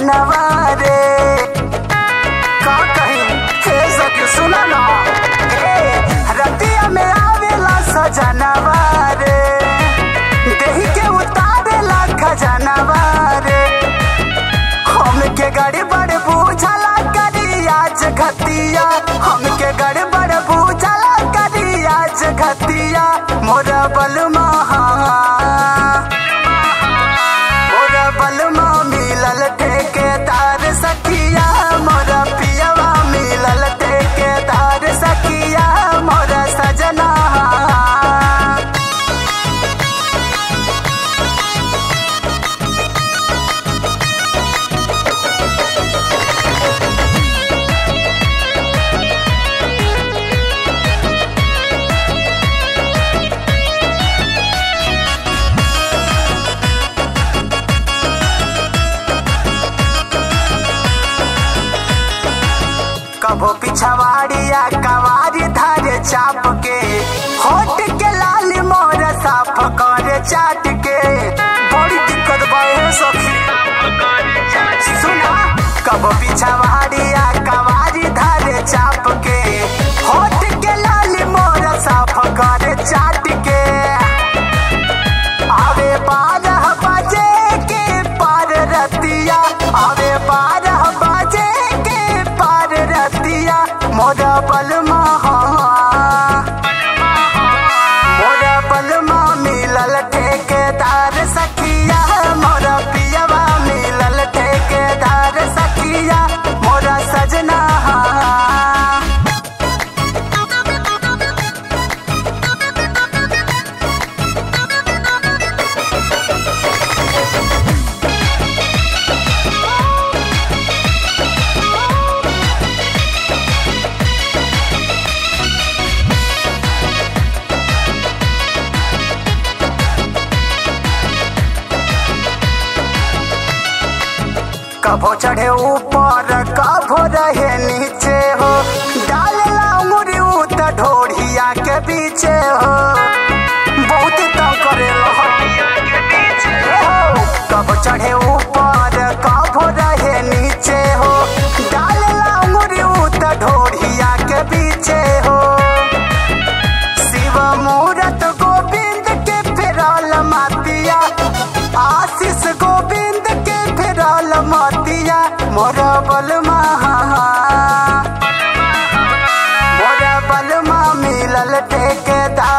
सजनवा रे का कही हे सखी सुना ना हे रतिया में आवेला सजनवा रे देही के उतारेला खजनवा रे हमके गड़बड़ बुझला करी आज घतिया हमके गड़बड़ बुझला करी आज घतिया मोरा बलमा मोरा बलमा मिलल ठेकेदार सखिया मोरा पियवा मिलल ठेकेदार सखिया मोरा सजना कभो पिछवाड़िया कवारी धारे चाप के होट के लाल मोर साफ करे चाट के बड़ी दिक्कत बाए सखी सुना कभो पिछवाड़िया कवारी धारे चाप के होट के लाल मोर साफ करे चाट के आवे बारह बजे के पार रतिया आवे बारह बजे के पार रतिया मोरा बलमा मोरा बलमा मिलल ठेकेदार सखिया मोरा पियवा मिलल ठेकेदार सखिया मोरा सजना कभो चढ़े ऊपर कभो रहे नीचे हो डालला उंगली उत ढोढ़िया के पीछे हो बहुत तंग करे हो कभो चढ़े ऊपर कभो रहे नीचे हो डालला उंगली उत ढोढ़िया के पीछे हो शिव मूरत गोविंद के फिरल मातिया आशीष गोविंद के फिरल मातिया मोर बलमा मोर बलमा मिलल ठेकेदार